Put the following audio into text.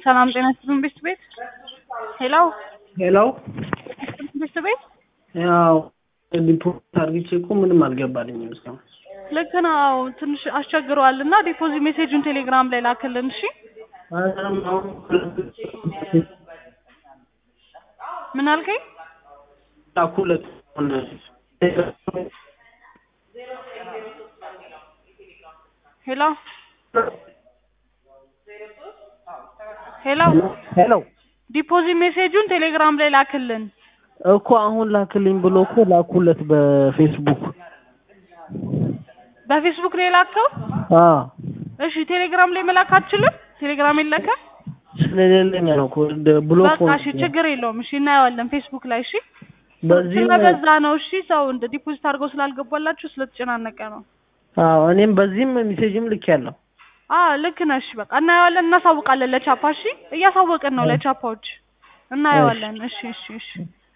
ሰላም ጤና ይስጥልን ቤት ቤት ሄሎ ሄሎ ቤት ቤት ያው ዲፖዚት አድርጌ እኮ ምንም አልገባልኝም እስካሁን። ልክ ነው። ትንሽ አስቸግረዋል እና ዲፖዚት ሜሴጁን ቴሌግራም ላይ ላክልን። እሺ አሁን አሁን ምን አልከኝ? ላኩለት ሆነ ሄሎ ሄሎ ሄሎ ዲፖዚት ሜሴጁን ቴሌግራም ላይ ላክልን። እኮ አሁን ላክልኝ ብሎ እኮ ላኩለት በፌስቡክ። በፌስቡክ ላይ ላከው። አዎ እሺ ቴሌግራም ላይ መላክ አትችልም? ቴሌግራም የለከ ስለሌለኝ ነው እኮ ደ- ብሎክ በቃ እሺ ችግር የለውም። እሺ እናየዋለን ፌስቡክ ላይ እሺ። በዚህ ስለበዛ ነው እሺ። ሰው እንደ ዲፖዚት አድርገው ስላልገባላችሁ ስለተጨናነቀ ነው። አዎ እኔም በዚህም ሜሴጅም ልኬያለሁ። አ ልክ ነሽ። በቃ እናየዋለን፣ እናሳውቃለን ለቻፓ። እሺ እያሳወቅን ነው ለቻፓዎች። እናየዋለን። እሺ እሺ እሺ